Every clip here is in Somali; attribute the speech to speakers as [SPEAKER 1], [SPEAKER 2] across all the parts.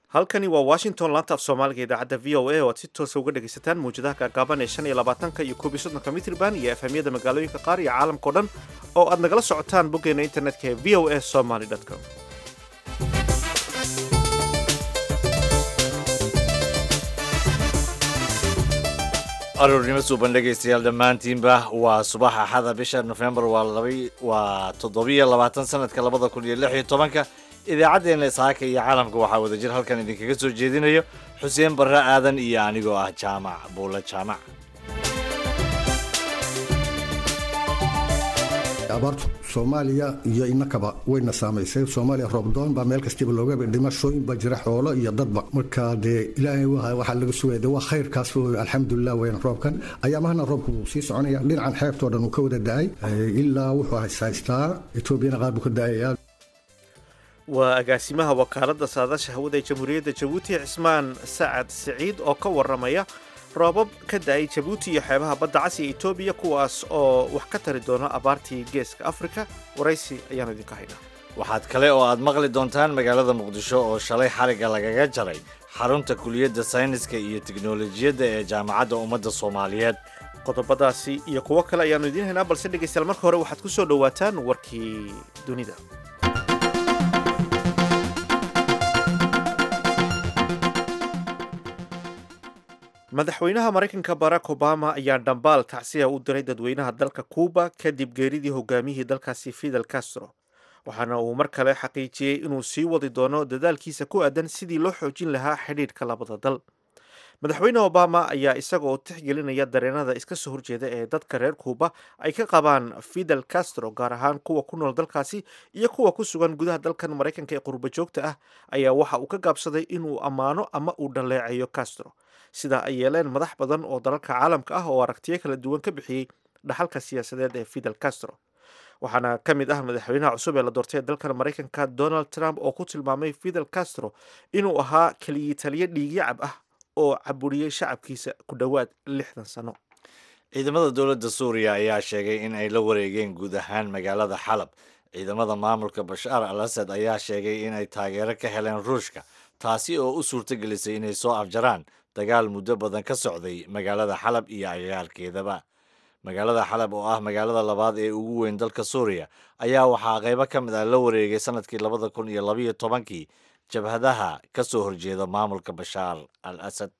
[SPEAKER 1] halkani waa washington laanta af soomaaliga idaacadda v o a oo aad si toosa uga dhegaysataan mawjadaha gaagaaban ee shan iyo labaatanka iyo koob iyo soddonka mitriban iyo efhamyada magaalooyinka qaar iyo caalamkao dhan oo aad nagala socotaan boggeena internetka ee v o a somaly com
[SPEAKER 2] aroornimo suuban dhegaystayaal dhammaantiinba waa subax axada bisha nofembar waa laba waa toddobiyo labaatan sanadka labada kun iyo lix iyo tobanka idaacaddeenna ishaaka iyo caalamka waxaa wadajir halkan idinkaga soo jeedinayo xuseen barre aadan iyo anigoo ah jaamac buulle jaamac
[SPEAKER 3] abaartu soomaaliya iyo inakaba wayna saamaysay soomaaliya roobdoon baa meel kastiba looga dhimashooyin baa jira xoolo iyo dadba marka dee ilaahay waxaa laga sugaya de waa khayrkaas alxamdulilah weyn roobkan ayaamahana roobku wuu sii soconaya dhinacan xeebtoo dhan uu ka wada da-ay ilaa wuxuu hayshaystaa etoobiyana qaar buu ka da-aya
[SPEAKER 1] waa agaasimaha wakaaladda saadaasha hawada ee jamhuuriyadda jabuuti cismaan sacad siciid oo ka waramaya roobab ka da-ay jabuuti iyo xeebaha badda cas iyo etoobiya kuwaas oo wax ka tari doona abaartii geeska afrika waraysi ayaanu idinka haynaa
[SPEAKER 2] waxaad kale oo aad maqli doontaan magaalada muqdisho oo shalay xariga lagaga jaray xarunta kuliyadda sayniska iyo tiknolojiyadda ee jaamacadda ummadda soomaaliyeed
[SPEAKER 1] qodobadaasi iyo kuwo kale ayaanu idiin haynaa balse dhegaystayaal marka hore waxaad ku soo dhowaataan warkii dunida madaxweynaha maraykanka barack obama ayaa dhambaal tacsiya u diray dadweynaha dalka cuuba kadib geeridii hogaamiyihii dalkaasi fidel castro waxaana uu mar kale xaqiijiyey inuu sii wadi doono dadaalkiisa ku aadan sidii loo xoojin lahaa xidhiidhka labada dal madaxweyne obama ayaa isagaoo tixgelinaya dareenada iska soo horjeeda ee dadka reer cuuba ay ka qabaan fidel castro gaar ahaan kuwa ku nool dalkaasi iyo kuwa ku sugan gudaha dalkan maraykanka ee qurba joogta ah ayaa waxa uu ka gaabsaday inuu ammaano ama uu dhaleeceeyo castro sidaa ay yeeleen madax badan oo dalalka caalamka ah oo aragtiyo kala duwan ka bixiyey dhaxalka siyaasadeed ee fidel castro waxaana ka mid ah madaxweynaha cusub ee la doortay dalkan maraykanka donald trump oo ku tilmaamay fidel castro inuu ahaa keliyi taliyo dhiigyacab ah oo caburiyey shacabkiisa ku dhowaad lixdan sano
[SPEAKER 2] ciidamada dowladda suuriya ayaa sheegay in ay la wareegeen guud ahaan magaalada xalab ciidamada maamulka bashaar al asad ayaa sheegay in ay taageero ka heleen ruushka taasi oo u suurtagelisay inay soo afjaraan dagaal muddo badan ka socday magaalada xalab iyo agagaarkeedaba magaalada xalab oo ah magaalada labaad ee ugu weyn dalka suuriya ayaa waxaa qaybo ka mid ah la wareegay sanadkii labada kun iyo labayo tobankii jabhadaha ka soo horjeeda maamulka bashaar al asad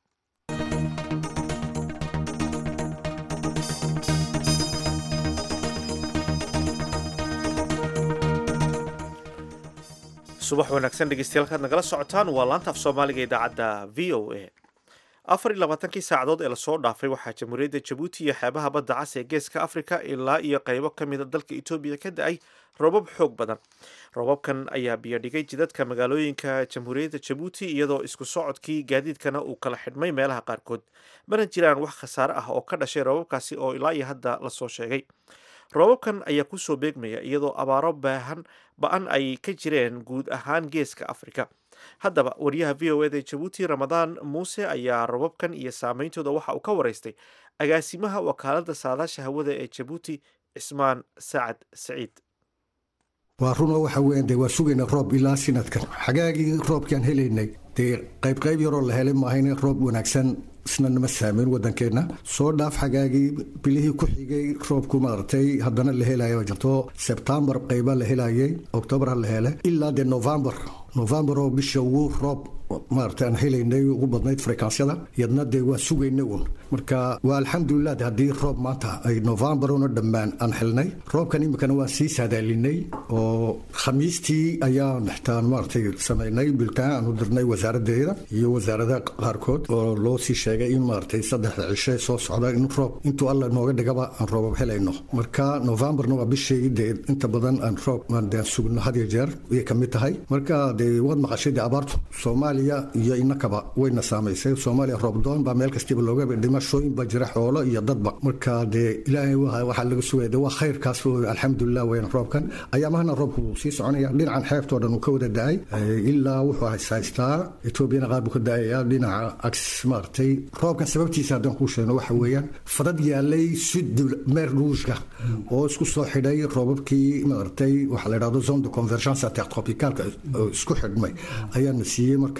[SPEAKER 1] subax wanaagsan dhegeystayaal kaad nagala socotaan waa laanta af soomaaliga idaacadda v o a afar iyo labaatankii saacadood ee lasoo dhaafay waxaa jamhuuriyadda jabuuti iyo xeebaha badda cas ee geeska afrika ilaa iyo qaybo ka mida dalka etoobiya ka da-ay roobab xoog badan roobabkan ayaa biyodhigay jidadka magaalooyinka jamhuuriyadda jabuuti iyadoo isku socodkii gaadiidkana uu kala xidhmay meelaha qaarkood mana jiraan wax khasaare ah oo ka dhashay roobabkaasi oo ilaa iyo hadda lasoo sheegay roobabkan ayaa kusoo beegmaya iyadoo abaaro baahan ba-an ay ka jireen guud ahaan geeska afrika haddaba wariyaha v o eda ee jabuuti ramadaan muuse ayaa robabkan iyo saameyntooda waxa uu ka waraystay agaasimaha wakaaladda saadaasha hawada ee jabuuti cismaan sacad saciid
[SPEAKER 3] waa runo waxa weyan dee waa sugayna roob ilaa sinadkan xagaagii roobkiaan helaynay dee qaybqayb yaroo la helay maahayne roob wanaagsan isna nama saameyn wadankeenna soo dhaaf xagaagii bilihii ku xigay roobku maaragtay haddana la helaya jirto sebtembar qayba la helayay octoobar la hele ilaa dee novembar novembar oo bisha ugu roob maarata aan helaynay ugu badnayd frekansyada yadna dee waa sugayna uun marka waa alxamdulilah de haddii roob maanta ay novembar una dhammaan aan helnay roobkan iminkana waan sii saadaalinay oo khamiistii ayaan xitaan maaratay samaynay biltaan aan u dirnay wasaaradeeda iyo wasaaradaha qaarkood oo loo sii sheegay in maaratay saddexda cishe soo socda in roob intuu alla nooga dhigaba aan roobab helayno marka novembarna waa bishii dee inta badan aan roob aan sugno had iyo jeer ayay ka mid tahay marka dee waad maqashay dee abaartu soomaaliya iyo inakaba wayna saamaysay soomaaliya roobdoon baa meel kastiba looga dhimashooyin baa jira xoolo iyo dadba marka dee ilaahay waxaa laga sugaya de waa khayrkaas alxamdulilah weyn roobkan ayaamahana roobku wuu sii soconaya dhinacan xeebtoo dhan uu ka wada da-ay ilaa wuxuu hayshaystaa etoobiyana qaar buu ka da-aya dhinaca ags maaragtay roobkan sababtiisa haddaan kuu sheegno waxa weeyaan fadad yaalay sud meer ruushka oo isku soo xidhay roobabkii maaragtay waxaa la yidhahdo zone de convergence intertropicalka isku xidhmay ayaana siiyey markaa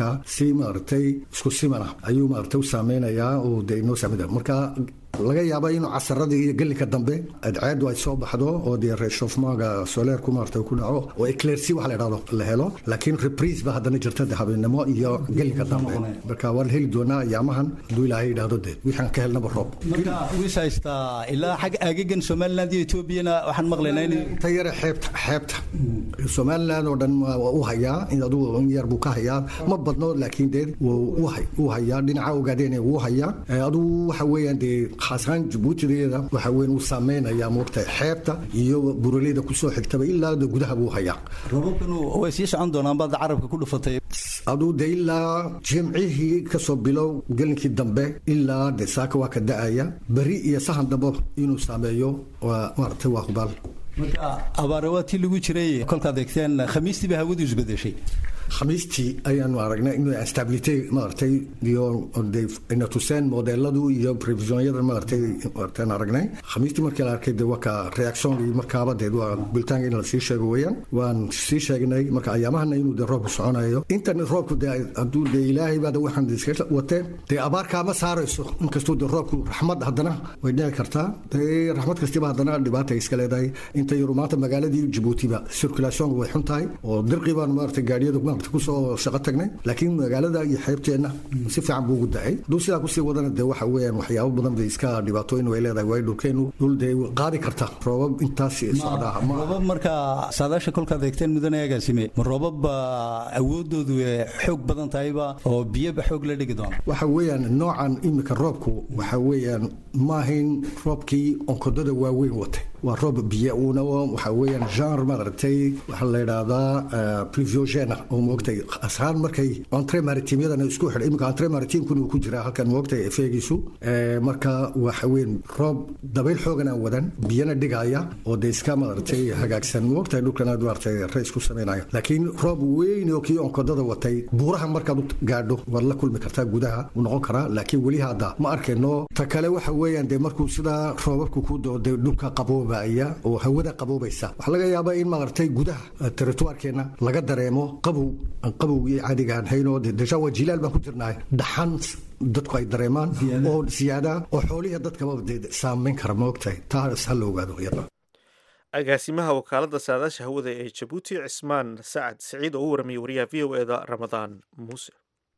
[SPEAKER 3] markaa si maaragtay isku siman ah ayuu maaragtay u saameynayaa oo dee inoo saamida marka laga yaaba inuu casaradii iyo gelinka dambe adceedu ay soo baxdo oo dee reshofmaaga soleerku maarata ku dhaco oo eclersi waxa la idhahdo la helo laakiin reprise ba haddana jirta de habeenimo iyo gelinka dambe marka waan heli doonaa ayaamahan hadduu ilaahay yidhaahdo dee wixaan ka helnaba roob
[SPEAKER 4] marka wis haystaa ilaa xag agagan somaliland iyo etoobiyana waxaan maqlaynaa in
[SPEAKER 3] ta yare xeebta xeebta somaliland oo dhan waa u hayaa aduu in yar buu ka hayaa ma badno laakiin dee wuu hayaa dhinaca ogaadeen wuu hayaa aduu waxa weeyaan dee khaasaan jabuutideeda waxa weyn uu saameynayaa moogtahay xeebta iyo buraleyda kusoo xigtaba ilaa de gudaha buu hayaa
[SPEAKER 4] robabkan way sii socon doonaan baad carabka ku dhufatay
[SPEAKER 3] aduu de ilaa jimcihii kasoo bilow gelinkii dambe ilaa de saaka waa ka da-aya beri iyo sahan dambe inuu saameeyo waa maaragtay waa hubaal
[SPEAKER 4] marka abaare waa tii lagu jiray kolkaad eegteen khamiistiiba hawadu isbedeshay
[SPEAKER 3] khamiistii ayaanu aragnay in stability maaragtay iyo ina tuseen modeladu iyo previsionyadan maaragtay maaragtaan aragnay khamiistii markii la arkay de waa ka reaction iyo markaaba dee waa bulitaanka in la sii sheego weeyaan waan sii sheegnay marka ayaamahana inuu de roobku soconayo intan roobku de hadduu de ilaahay baa de waxaan iska watee dee abaarkaa ma saarayso inkastuu de roobku raxmad haddana way dhici kartaa dee raxmad kastiba haddana dhibaata iska leedahay inta yaru maanta magaaladii jabuutiba circulationka way xun tahay oo dirqii baan maaragtay gaadhiyada kusoo shaqo tagnay laakiin magaalada iyo xeebteenna si fiican buu ugu dacay hadduu sidaa kusii wadana dee waxa weeyaan waxyaabo badan bay iska dhibaatooyin way leedahay waayo dhulkeenu dhul dee qaadi karta roobab intaas socdaa
[SPEAKER 4] roobab marka saadaasha kolkaad eegteen mudane agaasime ma roobab awoodoodu xoog badan tahayba oo biyoba xoog la dhigi doona
[SPEAKER 3] waxa weeyaan noocan imika roobku waxa weeyaan maahayn roobkii onkodada waaweyn watay waa roob biyo uuna waxa weeyaan genre maaragtay waxaa la yidhaahdaa pluviogena oo moogtay ashaan markay entre maritimyadana isku xidhay iminka entre maritimkuna uu ku jiraa halkan moogtay efeegiisu marka waxa weyn roob dabayl xoogan aan wadan biyana dhigaya oo dee iska maaragtay hagaagsan moogtay dhulkana maaragtay rays ku samaynayo laakiin roob weyn oo kii onkodada watay buuraha markaad u gaadho waad la kulmi kartaa gudaha uu noqon karaa laakiin weli hadda ma arkayno ta kale waxa weeyaan dee markuu sidaa roobabku ku doo dee dhulka qaboobaya oo hawada qaboobaysa waxaa laga yaabaa in maaragtay gudaha territoirkeena laga dareemo qabow qabow iyo caadigaan hayno deja waa jilaal baan ku jirnahay dhaxan dadku ay dareemaan oo siyaada oo xoolihii dadkaba saameyn kara maogtahay taas ha la ogaado iyada
[SPEAKER 1] agaasimaha wakaalada saadaasha hawada ee jabuuti cismaan sacad siciid oo u warramiyay wariyaha v o eda ramadaan muuse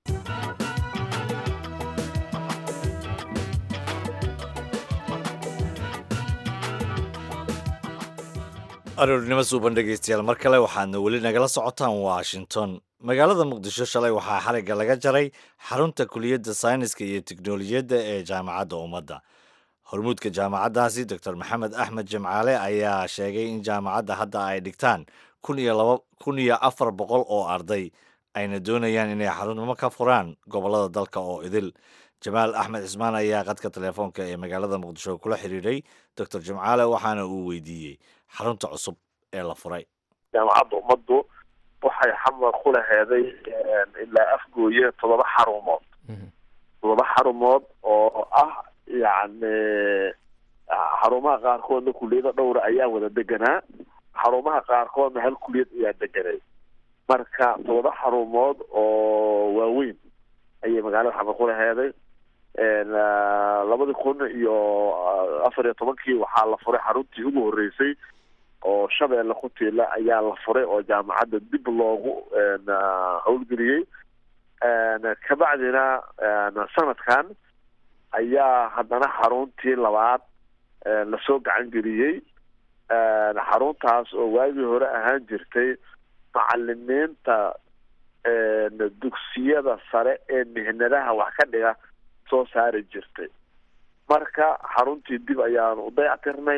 [SPEAKER 2] aroornimo suuban dhegaystayaal mar kale waxaadna weli nagala socotaan washington magaalada muqdisho shalay waxaa xarigga laga jaray xarunta kuliyadda sayniska iyo teknolojiyadda ee jaamacadda ummadda hormuudka jaamacaddaasi doctor maxamed axmed jimcaale ayaa sheegay in jaamacadda hadda ay dhigtaan kun iyo laba kun iyo afar boqol oo arday ayna doonayaan inay xarumo ka furaan gobollada dalka oo idil jamaal axmed cismaan ayaa qadka telefoonka ee magaalada muqdisho kula xiriiray doctor jimcaale waxaana uu weydiiyey xarunta cusub ee la furay
[SPEAKER 5] jaamacadda ummaddu waxay xamar ku laheeday ilaa afgooye toddoba xarumood toddoba xarumood oo ah yacni xarumaha qaarkoodna kuliyado dhowra ayaa wada deganaa xarumaha qaarkoodna hal kuliyad ayaa deganay marka toddoba xarumood oo waaweyn ayay magaalada xamar ku laheeday labadii kun iyo afar iyo tobankii waxaa la furay xaruntii ugu horreysay oo shabeelle ku tiila ayaa la furay oo jaamacadda dib loogu howlgeliyey kabacdina sanadkan ayaa haddana xaruntii labaad lasoo gacan geliyey xaruntaas oo waagii hore ahaan jirtay macalimiinta dugsiyada sare ee mihnadaha wax ka dhiga soo saari jirtay marka xaruntii dib ayaanu u dayactirnay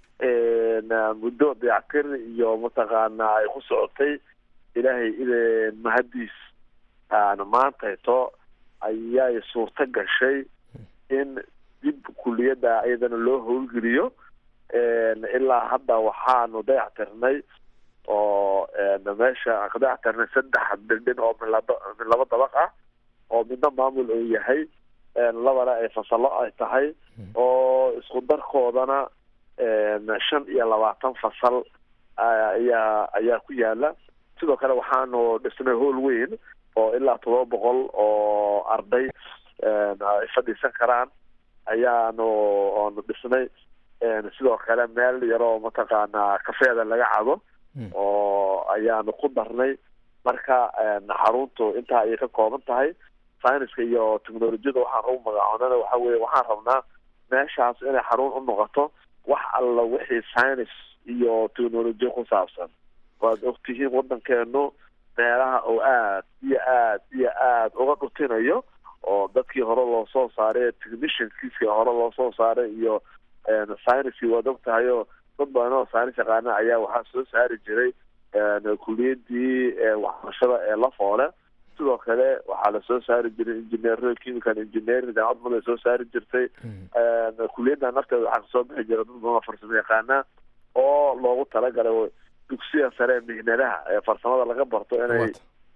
[SPEAKER 5] muddo dayactir iyo mataqaanaa ay ku socotay ilaahay ideen mahadiis maantayto ayay suurto gashay in dib kuliyadda iyadana loo howlgeliyo ilaa hadda waxaanu dayactirnay oo meesha ka dayactirnay saddex bildhin oo min laba min laba dabaq ah oo midna maamul uu yahay labana ay fasallo ay tahay oo isku darkoodana shan iyo labaatan fasal ayaa ayaa ku yaala sidoo kale waxaanu dhisnay hool weyn oo ilaa todoba boqol oo arday ay fadhiisan karaan ayaanu oonu dhisnay sidoo kale meel yaroo mataqaanaa kafeeda laga cabo oo ayaanu ku darnay marka xaruntu intaa ayay ka kooban tahay syniska iyo technolojiyada waxaan ugu magacoonana waxa weye waxaan rabnaa meeshaas inay xarun u noqoto wax alla wixii science iyo technolojiya ku saabsan waad ogtihiin waddankeenu meelaha oo aad iyo aad iyo aad uga dhutinayo oo dadkii hore loo soo saaray technicianskiiskii hore loo soo saaray iyo syniskii waad og tahay oo dad badan oo science yaqaana ayaa waxaa soo saari jiray kuliyadii waxbarashada ee lafoole sidoo kale waxaa lasoo saari jiray engineer chemical engineering jaamacad mada soo saari jirtay kuliyadda nafteeda waxaa kasoo bixi jira dad badan oo farsamo yaqaana oo loogu talagalay dugsiya sare ee mihnadaha ee farsamada laga barto inay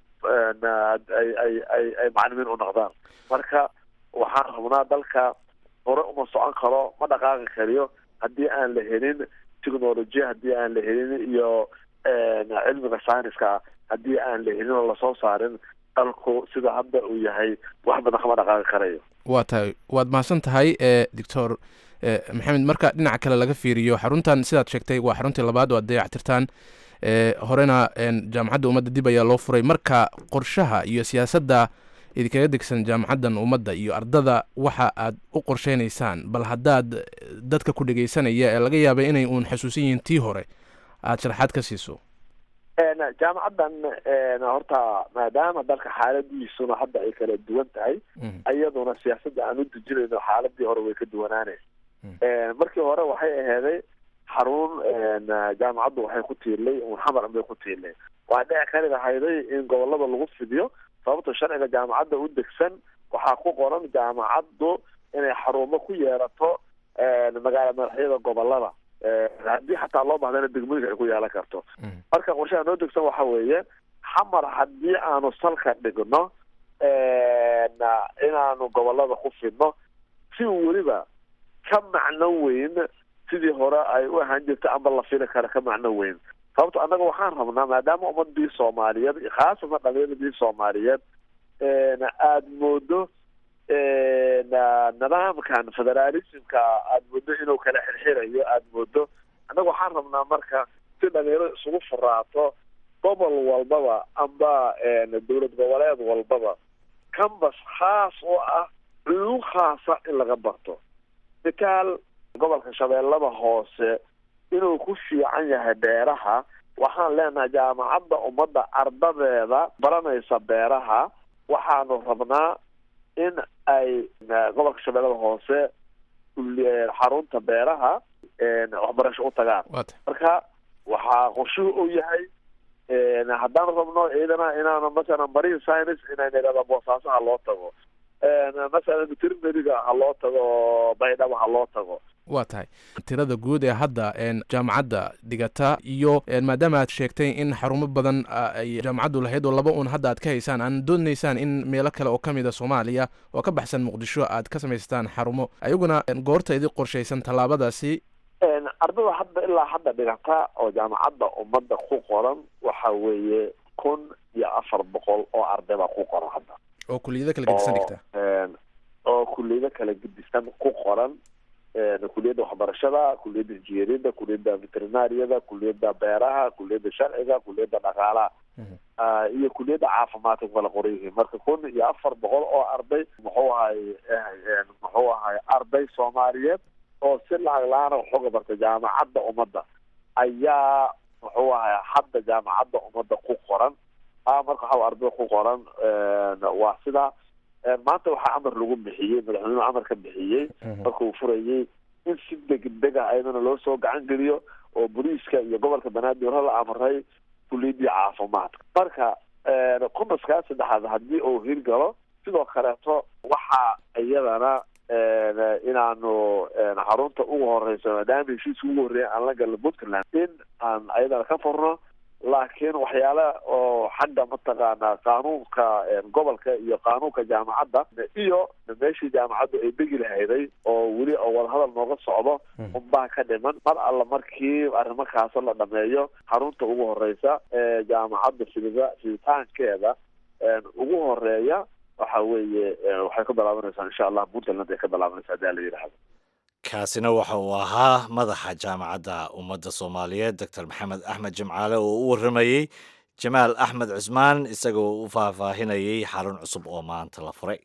[SPEAKER 5] ay ay ay ay macalimiin u noqdaan marka waxaan rabnaa dalka hore uma socon karo ma dhaqaaqi kariyo haddii aan la helin technolojiya haddii aan la helin iyo cilmiga syniska haddii aan la helin oo lasoo saarin dalku sida hadda uu yahay wax badan kama dhaqaaqi karayo
[SPEAKER 6] waa tahay waad mahadsan tahay doctor maxamed marka dhinaca kale laga fiiriyo xaruntan sidaad sheegtay waa xaruntii labaad oo ad dayactirtaan horena jaamacadda ummadda dib ayaa loo furay marka qorshaha iyo siyaasadda idinkaga degsan jaamacaddan ummadda iyo ardada waxa aad u qorsheynaysaan bal haddaad dadka ku dhegeysanaya ee laga yaabay inay uun xasuusan yihiin tii hore aada sharaxaad ka siiso
[SPEAKER 5] jaamacaddan horta maadaama dalka xaaladiisuna hadda ay kala duwan tahay iyaduna siyaasadda aan u dejinayno xaaladii hore way ka duwanaaneen markii hore waxay aheeday xarun jaamacaddu waxay ku tiirlay xamar bay ku tiirlay waa dhici kari lahayday in gobolada lagu fidiyo sababto sharciga jaamacadda u degsan waxaa ku qoran jaamacaddu inay xarumo ku yeelato magaala madaxyada gobolada haddii xataa loo bahdana degmooyinka ay ku yeelan karto marka qorshaha noo degsan waxa weeye xamar haddii aanu salka dhigno inaanu gobolada ku fidno si weliba ka macno weyn sidii hore ay u ahaan jirta amba la fili kara ka macno weyn sababto annaga waxaan rabnaa maadaama ummadii soomaaliyeed khaasatan dhalinyaradii soomaaliyeed aada moodo nidaamkan federalismka aada moodo inuu kala xirxirayo aada moodo annaga waxaan rabnaa marka si dhalinyaro isugu furaato gobol walbaba amba dowlad goboleed walbaba cambas khaas oo ah culuum khaasa in laga barto mitaal gobolka shabeellada hoose inuu ku fiican yahay beeraha waxaan leenahay jaamacadda ummadda ardadeeda baranaysa beeraha waxaanu rabnaa in ay gobolka shabeellada hoose xarunta beeraha waxbarasho u tagaan marka waxaa qorshuhu u yahay haddaan rabno ciidana inaanu masalan marine science inayna idhahda boosaaso ha loo tago masalan veterinariga ha loo tago baydhaba ha loo tago
[SPEAKER 6] waa tahay tirada guud ee hadda jaamacadda dhigata iyo maadaama aad sheegtay in xarumo badan ay jaamacaddu lahayd oo laba un hadda aad ka haysaan aan doonaysaan in meelo kale oo ka mid a soomaaliya oo ka baxsan muqdisho aad ka samaystaan xarumo ayaguna goorta idi qorshaysan tallaabadaasi
[SPEAKER 5] ardada hadda ilaa hadda dhigata oo jaamacadda ummadda ku qoran waxa weeye kun iyo afar boqol oo arday baa ku qoran hadda
[SPEAKER 6] oo kuliyado kala gedisan dhigta
[SPEAKER 5] oo kuliyado kala gedisan ku qoran kuliyadda waxbarashada kuliyadda injineeriyadda kuliyadda veterinariyada kuliyadda beeraha kuliyadda sharciga kuliyadda dhaqaalaha iyo kuliyadda caafimaadka kala qoran yihiin marka kun iyo afar boqol oo arday muxuu ahay muxuu ahay arday soomaaliyeed oo si lacag la-aana waxooga bartay jaamacadda ummadda ayaa muxuu ahay hadda jaamacadda ummadda ku qoran marka waxa arday ku qoran waa sida maanta waxaa amar lagu bixiyey madaxweynuhu amar ka bixiyey markuu furayey in si degdega ayadana loo soo gacan geliyo oo boliiska iyo gobolka banaadir la amray kuliyadii caafimaadka marka kumaskaa saddexaad haddii uu hirgalo sidoo kaleeto waxaa iyadana inaanu xarunta ugu horeyso maadaama heshiiska ugu horreeya aan la galno puntland in aan ayadana ka furno laakiin waxyaala oo xagga mataqaanaa qaanuunka gobolka iyo qaanuunka jaamacadda iyo meeshii jaamacaddu ay degi lahayday oo weli oo wadahadal nooga socdo unbaa ka dhiman mar alla markii arrimakaaso la dhameeyo xarunta ugu horeysa ee jaamacadda fidida fiditaankeeda ugu horeeya waxa weeye waxay ka bilaabanaysaa insha allah puntland ay ka bilaabanaysaa hadaa la yidhaahdo
[SPEAKER 2] kaasina waxa uu ahaa madaxa jaamacadda ummadda soomaaliyeed doctor maxamed axmed jimcaale oo u warramayey jamaal axmed cusmaan isagoo u faahfaahinayay xarun cusub oo maanta la furay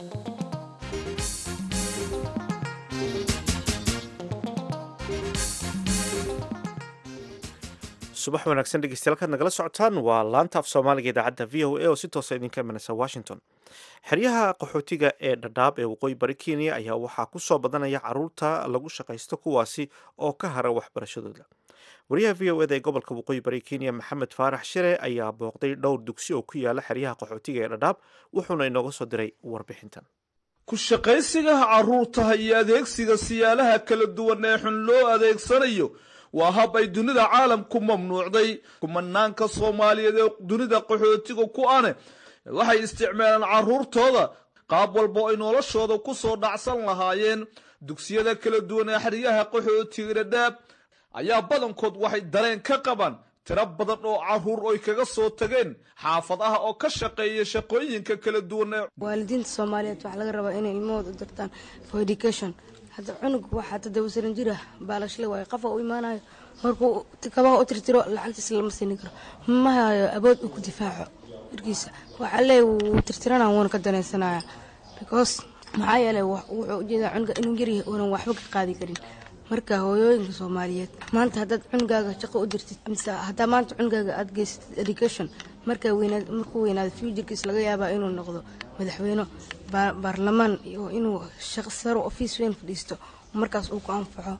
[SPEAKER 1] subax wanaagsan dhegeystayaal kaad nagala socotaan waa laanta af soomaaliga idaacadda v o a oo si toosa idinka imanaysa washington xeryaha qaxootiga ee dhadhaab ee waqooyi bari kenya ayaa waxaa ku soo badanaya caruurta lagu shaqaysto kuwaasi oo ka hara waxbarashadooda wariyaha v o eda ee gobolka waqooyi bari kenya maxamed faarax shire ayaa booqday dhowr dugsi oo ku yaala xeryaha qaxootiga ee dhadhaab wuxuuna inooga soo diray warbixintan
[SPEAKER 7] ku shaqaysigaha carruurtaha iyo adeegsiga siyaalaha kala duwan ee xun loo adeegsanayo waa hab ay dunida caalamku mamnuucday kumanaanka soomaaliyeed ee dunida qaxootiga ku ane waxay isticmaalaan carruurtooda qaab walba ay noloshooda ku soo dhacsan lahaayeen dugsiyada kala duwan ee xeryaha qaxootiga dhadhaab ayaa badankood waxay dareen ka qabaan tiro badan oo carruur oy kaga soo tageen xaafadaha oo ka shaqeeya shaqooyinka kala duwan ee
[SPEAKER 8] waalidiinta soomaaliyeed waxaa laga rabaa inay ilmahooda u dirtaan for education hadda cunug waxaa toddoba saran jir ah baalashle waayo qafa u imaanayo markuu kabaha u tirtiro lacagtiisa lama siini karo ma hayo abood uu ku difaaco jirkiisa waxaa leey wuu tirtirana wuuna ka danaysanaya because maxaa yeelay wuxuu ujeedaa cunuga inuu yaryahay uunan waxba ka qaadi karin marka hooyooyinka soomaaliyeed maanta haddaad cunugaaga shaqo u dirtid mise haddaa maanta cunugaaga aada geysatid education markaa weynaad markuu weynaado futurkiis laga yaabaa inuu noqdo madaxweyne baarlamaan iyo inuu shaqo saro ofiis weyn fadhiisto markaas uu ku anfaco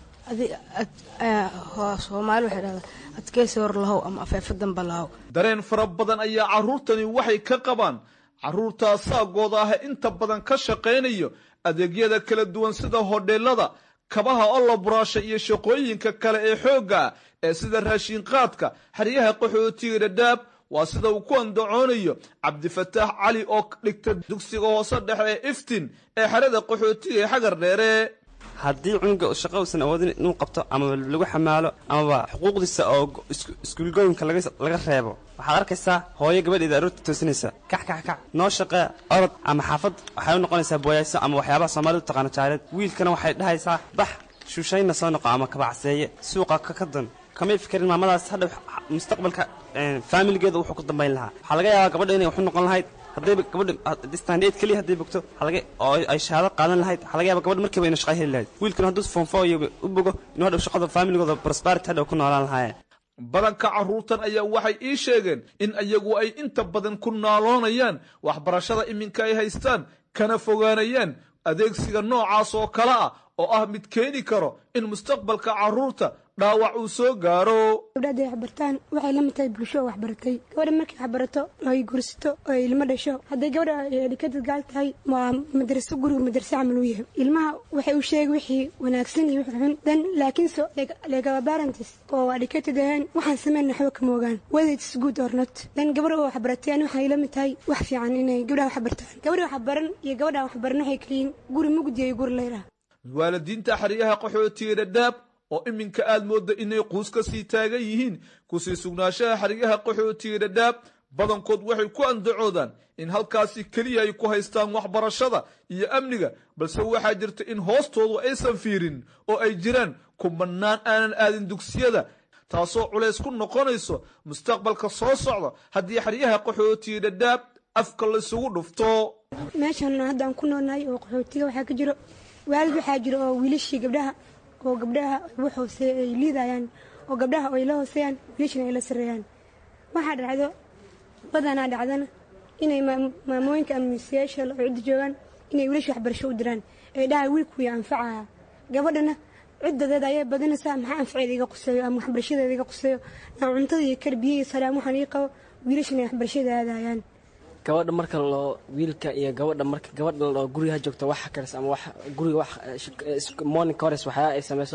[SPEAKER 8] soomaali waxay dhahdaa adkeysi hor lahow ama afeefo damba lahow
[SPEAKER 7] dareen fara badan ayaa carruurtani waxay ka qabaan carruurtaa saagooda ah inta badan ka shaqaynayo adeegyada kala duwan sida hodheelada kabaha olla buraasha iyo shaqooyinka kale ee xoogga ah ee sida raashinqaadka xeryaha qaxootiga dhadhaab waa sida uu ku andacoonayo cabdifataax cali oo dhigta dugsiga hoose dhexe ee iftin ee xerada qaxootiga ee xagar dheere
[SPEAKER 9] haddii cunuga shaqo uusan awoodin inuu qabto ama lagu xamaalo amaba xuquuqdiisa oo iskuulgooyinka laga reebo waxaad arkaysaa hooyo gabadheeda aroorta toosinaysa kax kax kax noo shaqee orod ama xaafad waxay u noqonaysaa booyayso ama waxyaabaha soomaalida u taqaano jaareed wiilkana waxay dhahaysaa bax shuushayna soo noqo ama kabacseeye suuqa ka dan kamay fikerin maamadaas hadha mustaqbalka faamiligeeda wuxuu ku dambayn lahaa waxaa laga yaabaa gabadha inay waxu noqon lahayd haddayba gabadha standeed keliya hadday bogto oo ay shahaado qaadan lahayd waxaa laga yaaba gabadha markiiba ina shaqa heli lahayd wiilkana hadduu foonfo iyo u bogo inuu hadhow shaqada faamiligooda prosperity hadhow ku noolaan lahaayeen
[SPEAKER 7] badanka carruurtan ayaa waxay ii sheegeen in iyagu ay inta badan ku naaloonayaan waxbarashada iminka ay haystaan kana fogaanayaan adeegsiga noocaas oo kale ah oo ah mid keeni karo in mustaqbalka carruurta dhaawac uu soo gaaro
[SPEAKER 10] gabdha hadday waxbartaan waxay la mid tahay bulsho oo waxbaratay gabadha markay waxbarato oo ay gursato oo ay ilmo dhasho hadday gabadha edhikadad gaal tahay waa madraso guriga madraso camal uu yahay ilmaha waxay u sheegi wixii wanaagsan iyo wixii xun dan laakiinse legaba barantis oo educated ahayn waxaan sameyn waxba kama ogaan whether it's good or not dan gabadha oo waxbaratay ani waxay la mid tahay wax fiican inay gabdhaha waxbartaan gabadha waxbaran iyo gabadha waxbaran waxay kaliyiin guri mugdi iyo guri leyra
[SPEAKER 7] waalidiinta xeryaha qaxootiga dhadhaab oo iminka aad moodda inay quus ka sii taagan yihiin kusii sugnaanshaha xeryaha qaxootiga dhadhaab badankood waxay ku andacoodaan in halkaasi keliya ay ku haystaan waxbarashada iyo amniga balse waxaa jirta in hoostoodu aysan fiirin oo ay jiraan kumanaan aanan aadin dugsiyada taasoo culays ku noqonayso mustaqbalka soo socda haddii xeryaha qaxootiga dhadhaab afka laysugu dhufto
[SPEAKER 10] meeshan hadda aan ku noolnahay oo qaxootiga waxaa ka jiro waalid waxaa jiro oo wiilashii gabdhaha oo gabdhaha wax hoose ay liidayaan oo gabdhaha ay la hooseeyaan wiilashana ay la sareeyaan waxaa dhacdo badanaa dhacdana inay maamooyinka ama miisayaasha oo cidda joogaan inay wiilasha waxbarasho u diraan ee dhaha wiilkuya anfacaya gabadhana ciddadeeda ayay badanaysaa maxaa anfaceeda iga quseeyo ama waxbarashadeeda iga quseeyo ama cuntada iyo karbiye iyo salaam waxaan ii qabo wiilashana ay waxbarashada aadayaan
[SPEAKER 11] gabadha marka loo wiilka iyo gabadha marka gabadha loo guriga joogto wax karis ama wax guriga wax morning hores waxyaa ay samayso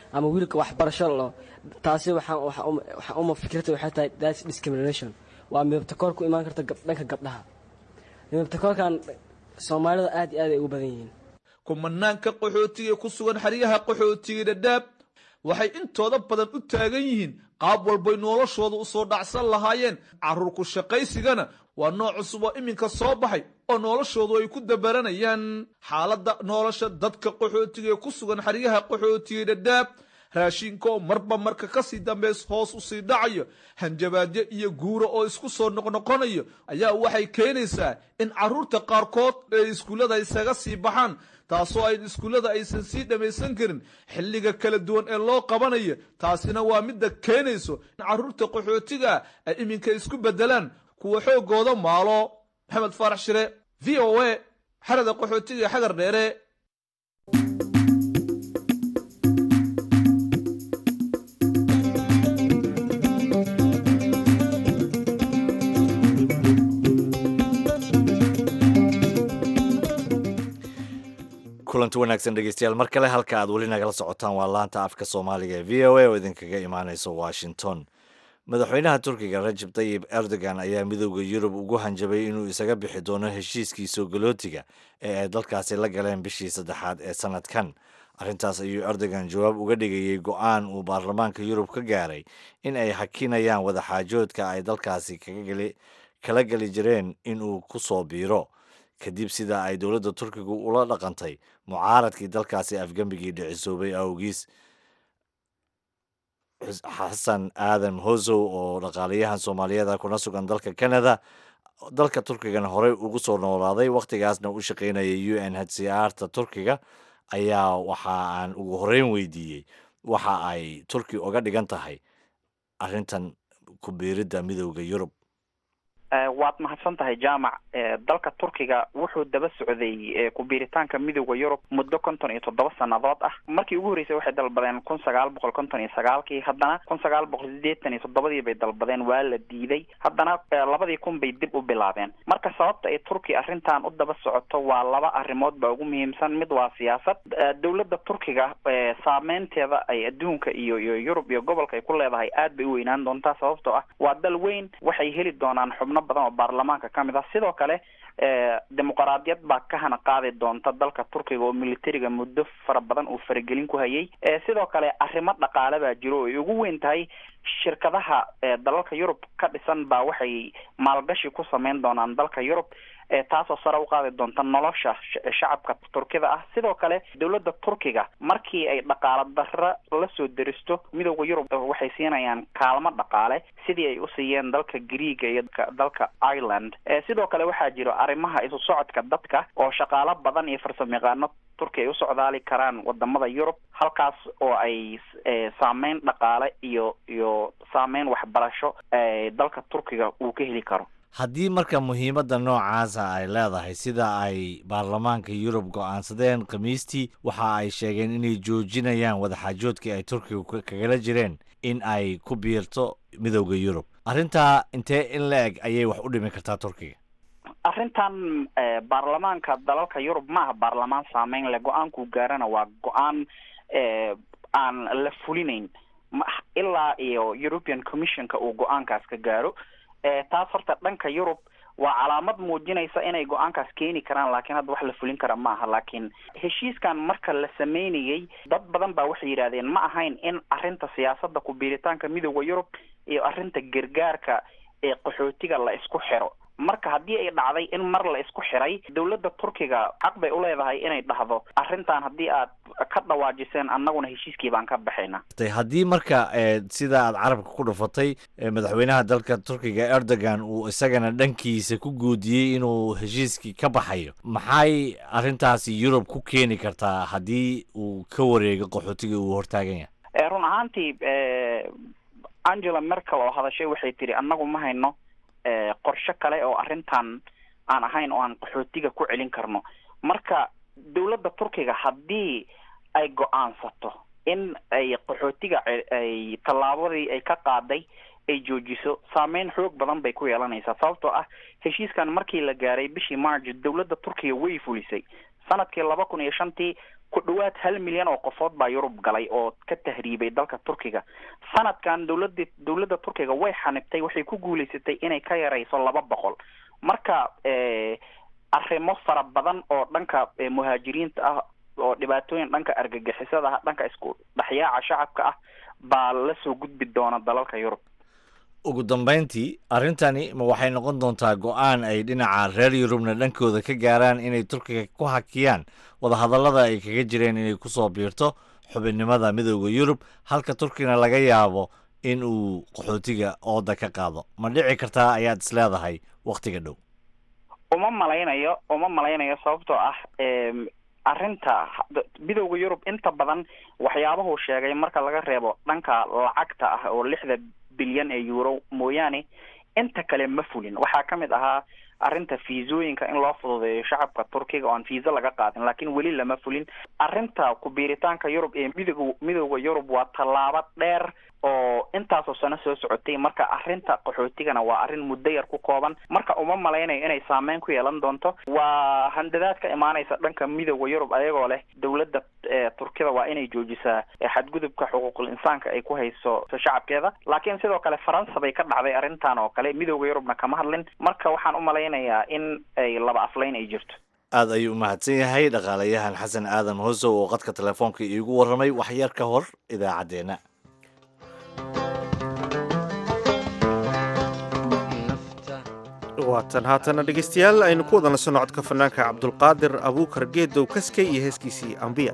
[SPEAKER 11] ama wiilka waxbarasho lo taasi waxaan waxa uma- waxa uma fikirta waxay tahay that's discrimination waa midabtakoor ku imaan karta gab- dhanka gabdhaha midabtakoorkan soomaalida aad iyo aad ay ugu badan yihiin
[SPEAKER 7] kumanaanka qaxootiga ee ku sugan xeryaha qaxootiga dhadhaab waxay intooda badan u taagan yihiin qaab walbay noloshooda usoo dhacsan lahaayeen carruur ku shaqaysigana waa nooc cusub oo iminka soo baxay oo noloshoodu ay ku dabaranayaan xaaladda nolosha dadka qaxootiga ee ku sugan xeryaha qaxootiga dhadhaab raashinka oo marba marka kasii dambeys hoos usii dhacayo hanjabaadyo iyo guura oo isku soo noqnoqonayo ayaa waxay keenaysaa in carruurta qaarkood ay iskuullada isaga sii baxaan taasoo ay iskuullada aysan sii dhammaysan karin xilliga kala duwan ee loo qabanayo taasina waa midda keenayso in carruurta qaxootiga ay iminka isku beddelaan kuwa xoogooda maalo maxamed faarax shire v o a xerada qaxootiga ee xagar dheere
[SPEAKER 2] kulanti wanaagsan dhegeystayaal mar kale halka aad weli nagala socotaan waa laanta afka soomaaliga ee v o a oo idinkaga imaaneysa washington madaxweynaha turkiga rajab tayib erdogan ayaa midooda yurub ugu hanjabay inuu isaga bixi doono heshiiskii soogolootiga ee ay dalkaasi la galeen bishii saddexaad ee sanadkan arrintaas ayuu erdogan jawaab uga dhigayey go-aan uu baarlamaanka yurub ka gaaray in ay hakinayaan wadaxaajoodka ay dalkaasi kaga geli- kala geli jireen inuu ku soo biiro kadib sida ay dowladda turkigu ula dhaqantay mucaaradkii dalkaasi afgembigii dhicisoobay awgiis Xus- xasan aadan hosow oo dhaqaalayahan soomaaliyeed ah kuna sugan dalka canada dalka turkigana horey ugu soo noolaaday wakhtigaasna u shaqaynayay u n h c r ta turkiga ayaa waxa aan ugu horeyn weydiiyey waxa ay turki uga dhigan tahay arrintan ku biiridda midowda yurub
[SPEAKER 12] Eh, waad mahadsan tahay jaamac Eh, dalka turkiga wuxuu daba socday eh, ku biiritaanka midowda yurub muddo konton iyo toddoba sannadood ah markii ugu horreysay waxay dalbadeen kun sagaal boqol konton iyo sagaalkii haddana kun sagaal boqol siddeetan iyo toddobadii bay dalbadeen waa la diiday haddana eh, labadii kun bay dib u bilaabeen marka sababta ay turki arrintan u daba socoto waa laba arrimood baa ugu muhiimsan mid waa siyaasad Eh, dowladda turkiga eh, saameynteeda ay adduunka iyo iyo yurub iyo gobolka ay ku leedahay aad bay u weynaan doontaa sababtoo ah waa dal weyn waxay heli doonaan xubno badan oo baarlamaanka ka mid ah sidoo kale eh, dimuqraadiyad baa ka hana qaadi doonta dalka turkiga oo militariga muddo fara badan uu faragelin ku hayay Eh, sidoo kale arrimo dhaqaale baa jiro oo ay ugu weyn tahay shirkadaha eh, dalalka yurub ka dhisan baa waxay maalgashi ku sameyn doonaan dalka yurub eh, taasoo sare u qaadi doonta nolosha sh- shacabka turkida ah sidoo kale dowladda turkiga markii ay dhaqaale darro la soo deristo midowda yurub waxay siinayaan kaalmo dhaqaale sidii ay u siiyeen dalka greega iyo dalka- dalka ireland Eh, sidoo kale waxaa jiro arrimaha isu socodka dadka oo shaqaalo badan iyo farsamayaqaano turki ay u socdaali karaan wadamada yurub halkaas oo ay eh, saameyn dhaqaale iyo iyo saameyn waxbarasho eh, dalka turkiga uu ka heli karo
[SPEAKER 2] haddii marka muhiimadda noocaasa ay leedahay sida ay baarlamaanka yurub go'aansadeen khamiistii waxa ay sheegeen inay joojinayaan wadaxaajoodkii ay turkiga ka- kagala jireen in ay ku biirto midowda yurub arrintaa intee in la eg ayay wax u dhimi kartaa turkiga
[SPEAKER 12] arrintan eh, baarlamaanka dalalka yurub ma aha baarlamaan saameyn leh go-aankuu gaarana waa go-aan eh, aan la fulinayn ma ilaa iyo european commissionka uu go-aankaas ka gaaro eh, taas horta dhanka yurub waa calaamad muujinaysa inay go-aankaas keeni karaan laakiin hadda wax la fulin kara ma aha laakiin heshiiskan marka la sameynayey dad badan baa waxay yidhahdeen ma ahayn in arrinta siyaasadda ku biiritaanka midowda yurub iyo arrinta gargaarka ee qaxootiga la isku xiro marka haddii ay dhacday in mar la isku xiray dowladda turkiga xaq bay u leedahay inay dhahdo arrintan haddii aad ka dhawaajiseen annaguna heshiiskii baan ka baxaynaa
[SPEAKER 2] Tay- haddii marka eh, sida aad carabka ku dhufatay eh, madaxweynaha dalka turkiga erdogan uu isagana dhankiisa ku guudiyey inuu heshiiskii ka baxayo maxay arrintaasi yurub ku keeni kartaa haddii uu ka wareego qaxootiga uu hortaagan yahay
[SPEAKER 12] Eh, run ahaantii eh, angela merkel oo hadashay waxay tiri annagu ma hayno eh, qorshe kale oo arrintan aan ahayn oo aan qaxootiga ku celin karno marka dowladda turkiga haddii ay go-aansato in ay qaxootiga ce- ay tallaabadii ay ka qaaday ay joojiso saameyn xoog badan bay ku yeelanaysaa sababtoo ah heshiiskan markii la gaaray bishii march dowladda turkiga way fulisay sanadkii laba kun iyo shantii ku dhawaad hal milyan oo qofood baa yurub galay oo ka tahriibay dalka turkiga sanadkan dowlada dowladda turkiga way xanibtay waxay ku guuleysatay inay ka yarayso laba boqol marka arrimo fara badan oo dhanka muhaajiriinta ah oo dhibaatooyin dhanka argagixisada ah dhanka isku dhexyaaca shacabka ah baa lasoo gudbi doona dalalka yurub
[SPEAKER 2] ugu dambayntii arrintani ma waxay noqon doontaa go-aan ay dhinaca reer yurubna dhankooda ka gaaraan inay turkiga ku hakiyaan wadahadallada ay kaga jireen inay kusoo biirto xubinnimada midooda yurub halka turkigana laga yaabo in uu qaxootiga ooda ka qaado ma dhici kartaa ayaad is leedahay wakhtiga dhow
[SPEAKER 12] uma malaynayo uma malaynayo sababtoo ah arrinta midooda yurub inta badan waxyaabahu sheegay marka laga reebo dhanka lacagta ah oo lixda bilyan ee euro mooyaane inta kale ma fulin waxaa ka mid ahaa arrinta fiisooyinka in loo fududeeyo shacabka turkiga oo aan fiisa laga qaadin laakiin weli lama fulin arrinta ku-biiritaanka yurub ee midoog midooda yurub waa tallaabo dheer oo intaasoo sano soo socotay marka arrinta qaxootigana waa arrin muddo yar ku kooban marka uma malaynayo inay saameyn ku yeelan doonto waa handadaad ka imaanaysa dhanka midooda yurub ayagoo leh dowladda turkida waa inay joojisaa xadgudubka xuquuqul insaanka ay ku hayso shacabkeeda laakiin sidoo kale faransa bay ka dhacday arrintan oo kale midooda yurubna kama hadlin marka waxaan u malaynayaa in ay laba afleyn ay jirto
[SPEAKER 2] aad ayuu u mahadsan yahay dhaqaalayahan xasan aadan hosow oo qadka telefoonka iigu warramay waxyar ka hor idaacaddeenna
[SPEAKER 1] waatan haatana dhegaystayaal aynu ku wada naso codka fanaanka cabdulqaadir abuukar geedow kaskay iyo heeskiisii ambiya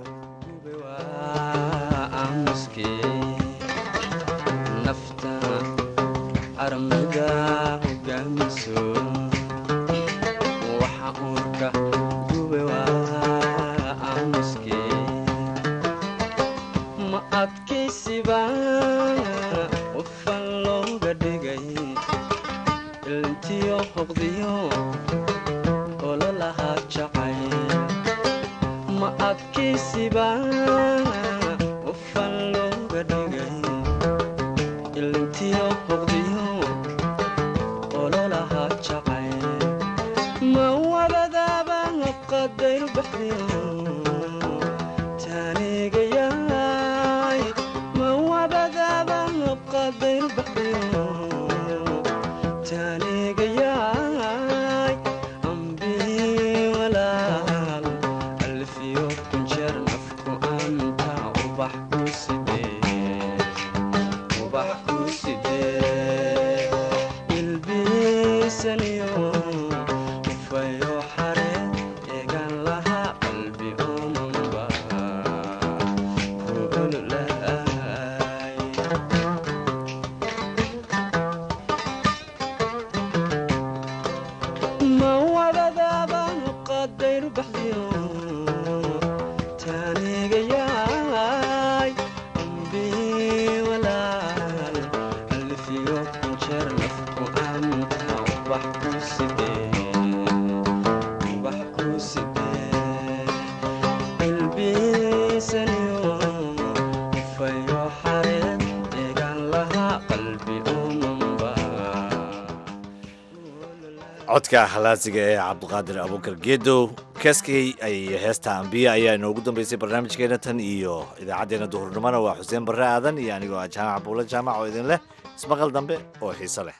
[SPEAKER 2] codka halaasiga ee cabdiqaadir abuukar geedow kaskey ay heesta ambiya ayaa inoogu dambeysay barnaamijkeena tan iyo idaacaddeenna duhurnimona waa xuseen barre aadan iyo anigoo ah jaamac buula jaamac oo idin leh ismaqal dambe oo xiiso leh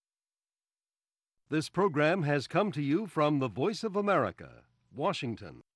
[SPEAKER 13] This program has come to you from the Voice of America, Washington.